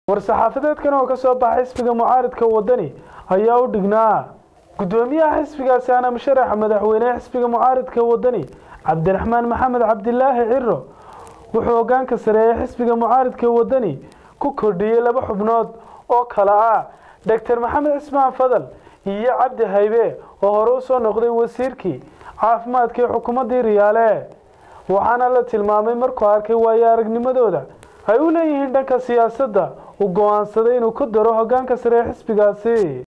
war-saxaafadeedkan oo ka soo baxay xisbiga mucaaridka wadani ayaa u dhignaa guddoomiyaha xisbigaasi ana musharaxa madaxweynehe xisbiga mucaaridka wadani cabdiraxmaan maxamed cabdilaahi ciro wuxuu hogaanka sareeyay xisbiga mucaaridka wadani ku kordhiyey laba xubnood oo kale ah doctor maxamed cismaan fadal iyo cabdi haybe oo hore u soo noqday wasiirkii caafimaadka ee xukuumaddii riyaale waxaana la tilmaamay markuu arkay waayo aragnimadooda ay u leeyihiin dhanka siyaasadda uu go-aansaday inuu ku daro hogaanka sare ee xisbigaasi